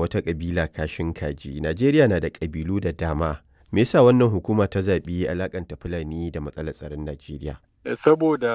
wata ƙabila kashin kaji. Najeriya na da ƙabilu da dama. Me yasa wannan hukuma ta zaɓi alakanta Fulani da matsalar tsaron Najeriya? saboda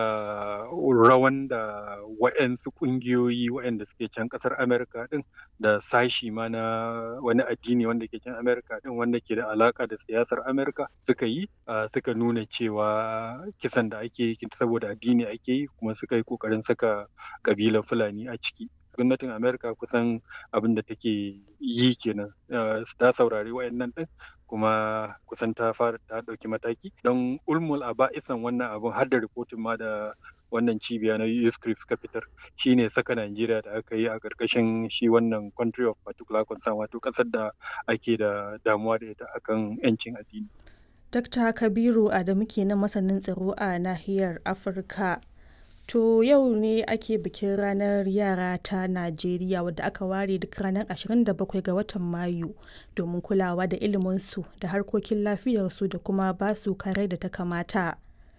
rawan da waɗansu ƙungiyoyi waɗanda suke can ƙasar Amerika ɗin da sashi ma na wani addini wanda ke can Amerika ɗin wanda ke da alaƙa da siyasar Amerika suka yi suka nuna cewa kisan da ake yi saboda addini ake yi kuma suka yi ƙoƙarin saka ƙabilar Fulani a ciki. gwamnatin Amerika kusan abin da take yi kenan ta saurari wayannan din kuma kusan ta fara ta ɗauki mataki don ulmul a ba'isan wannan abin har da rikotin ma da wannan cibiya na USCRIP suka fitar shine saka Najeriya da aka yi a ƙarƙashin shi wannan country of particular concern wato ƙasar da ake da damuwa da ita akan 'yancin addini. Dr. Kabiru Adamu kenan masanin tsaro a nahiyar Afirka. To yau ne ake bikin ranar yara ta Najeriya wadda aka ware duk ranar 27 ga watan Mayu domin kulawa da iliminsu da harkokin lafiyarsu da kuma basu kare da ta kamata.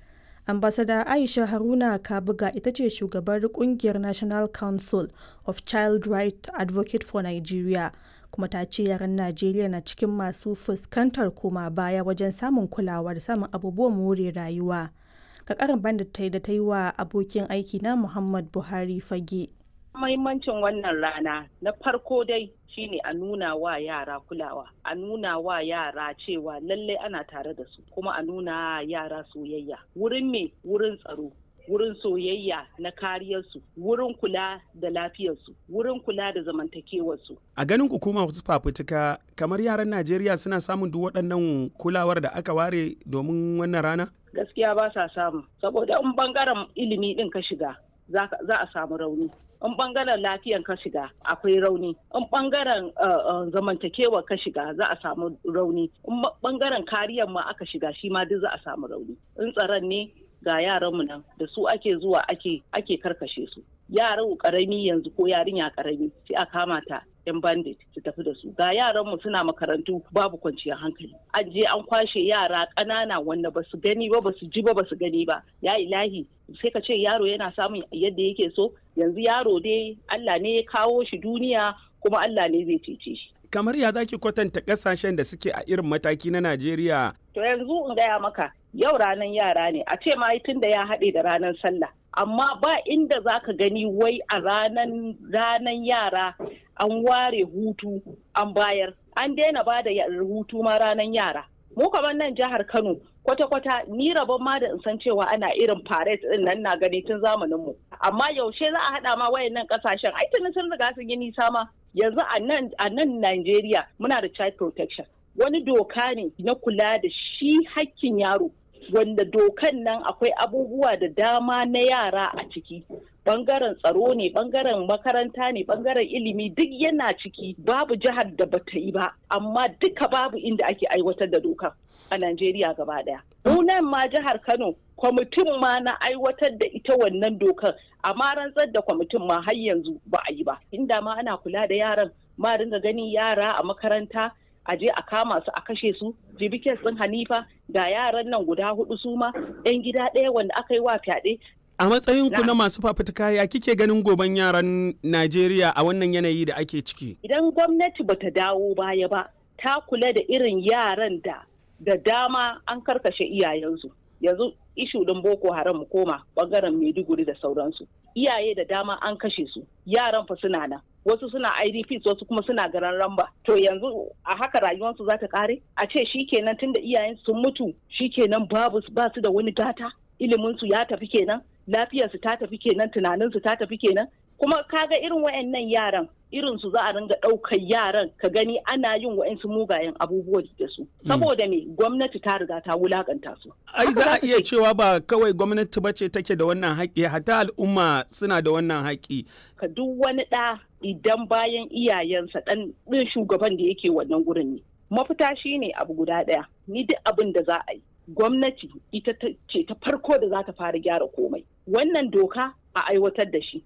Ambasada Aisha Haruna Kabuga ita ce shugabar kungiyar National Council of Child Right Advocate for Nigeria kuma ta ce yaran Najeriya na cikin masu fuskantar koma baya wajen samun kulawa da samun abubuwan more rayuwa. ga karin bandit ta yi da ta yi wa abokin aiki na Muhammad Buhari fage. Mahimmancin wannan rana na farko dai shine a nuna wa yara kulawa, a nuna wa yara cewa lallai ana tare da su, kuma a nuna yara soyayya. Wurin me wurin tsaro, wurin soyayya na kariyarsu, wurin kula da lafiyarsu, wurin kula da zamantakewarsu. A ganin hukuma wasu fafutuka kamar yaran Najeriya suna samun duk waɗannan kulawar da aka ware domin wannan rana? gaskiya ba sa samu saboda in bangaren ilimi din ka shiga za a samu rauni in bangaren lafiyan ka shiga akwai rauni in bangaren zamantakewa ka shiga za a samu rauni in bangaren kariyan ma aka shiga shi ma duk za a samu rauni in tsaron ne ga yaranmu nan da su ake zuwa ake ake karkashe su yaran karami yanzu ko yarinya karami sai a kama ta yan bandit su tafi da su ga yaran mu suna makarantu babu kwanciyar hankali an je an kwashe yara ƙanana wanda ba su gani ba ba su ji ba ba su gani ba ya ilahi sai ka ce yaro yana samun yadda yake so yanzu yaro dai Allah ne ya kawo shi duniya kuma Allah ne zai cece shi kamar ya zaki kwatanta kasashen da suke a irin mataki na Najeriya to yanzu in gaya maka yau ranar yara ne a ce ma tun da ya haɗe da ranar sallah amma ba inda za ka gani wai a ranan ranan yara an ware hutu an bayar an daina ba da hutu ma ranan yara mu kamar nan jihar kano kwata-kwata ni rabon ma da in san cewa ana irin parade din nan na gani tun zamanin mu amma yaushe za a haɗa ma wayannan kasashen ai tuni sun riga sun yi nisa ma yanzu a nan a nan Najeriya muna da child protection wani doka ne na kula da shi hakkin yaro wanda dokan nan akwai abubuwa da dama na yara a ciki bangaren tsaro ne bangaren makaranta ne bangaren ilimi duk yana ciki babu jihar da bata yi ba amma duka babu inda ake aiwatar da dokan a Najeriya gaba daya. nan ma jihar Kano kwamitin ma na aiwatar da ita wannan dokar amma rantsar da kwamitin ma har yanzu ba a yi ba inda ma ana kula da yaran ma dinga ganin yara a makaranta a je a kama su a kashe su jibikin sun hanifa ga yaran nan guda hudu su ma yan gida ɗaya wanda aka yi wa fyaɗe a matsayin ku na masu fafutuka ya kike ganin goben yaran Najeriya a wannan yanayi da ake ciki idan gwamnati bata dawo baya ba ta kula da irin yaran da da dama an karkashe iyayensu yanzu ishu din boko haram mu koma bangaren maiduguri da sauransu iyaye da dama an kashe su yaran fa suna nan wasu suna idps wasu kuma suna garan ramba to yanzu a haka rayuwarsu za ta kare a ce shikenan tunda iyayen sun mutu shikenan babu ba su da wani gata iliminsu ya tafi kenan lafiyarsu ta tafi kenan tunaninsu ta tafi kenan kuma kaga irin wayannan yaran irin su za a ringa ɗaukar yaran ka gani ana yin wa'insu mugayen abubuwa da su saboda me gwamnati ta riga ta wulakanta su ai za a iya cewa ba kawai gwamnati ba ce take da wannan haƙƙi hatta al'umma suna da wannan haƙƙi ka duk wani ɗa idan bayan iyayensa ɗan ɗin shugaban da yake wannan gurin ne mafita shine abu guda ɗaya ni duk abin da za a yi gwamnati ita ce ta farko da za ta fara gyara komai wannan doka a aiwatar da shi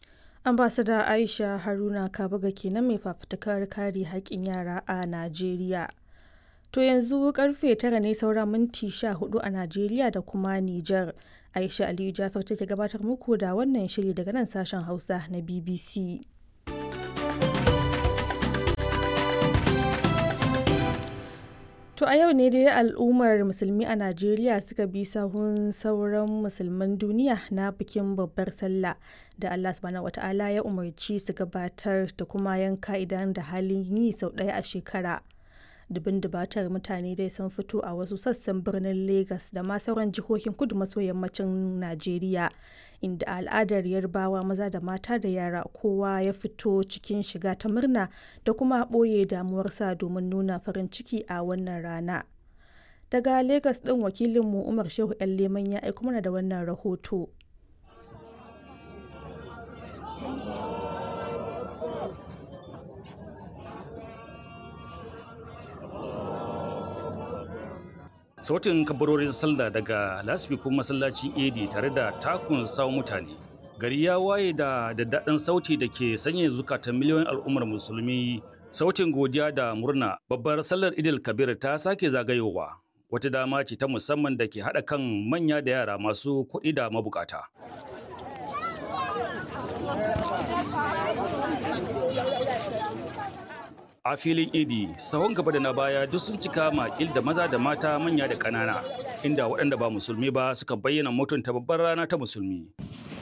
ambasada aisha haruna kabaga kenan mai fafutukar kare haƙƙin yara a najeriya to yanzu karfe tara ne saura minti sha hudu a najeriya da kuma nijar aisha aliyu jafar take gabatar muku da wannan shiri daga nan sashen hausa na bbc To a yau ne dai al'ummar musulmi a Najeriya suka bi sahun sauran musulman duniya na bikin babbar sallah da Allah subhanahu wata'ala ya umarci su gabatar da kuma yanka idan da halin yi sau ɗaya a shekara. Dubin dubatar mutane dai sun fito a wasu sassan birnin Legas da ma sauran jihohin kudu maso yammacin Najeriya inda al'adar yarbawa maza da mata da yara kowa ya fito cikin shiga ta murna da kuma ɓoye damuwarsa domin nuna farin ciki a wannan rana. Daga Legas ɗin wakilinmu Umar Shehu 'yan Leman ya aiko mana da wannan rahoto. sautin kabarorin sallah daga lasfikun masallacin edi tare da takun sawo mutane gari ya waye da daddaɗin sauti da ke sanya zukatan miliyoyin al'ummar musulmi sautin godiya da murna babbar sallar idil kabir ta sake zagayowa wata dama ce ta musamman da ke haɗa kan manya da yara masu kuɗi da mabukata a filin idi sahun gaba da na baya duk sun cika makil da maza da mata manya da ƙanana inda waɗanda ba musulmi ba suka bayyana mutunta babbar rana ta musulmi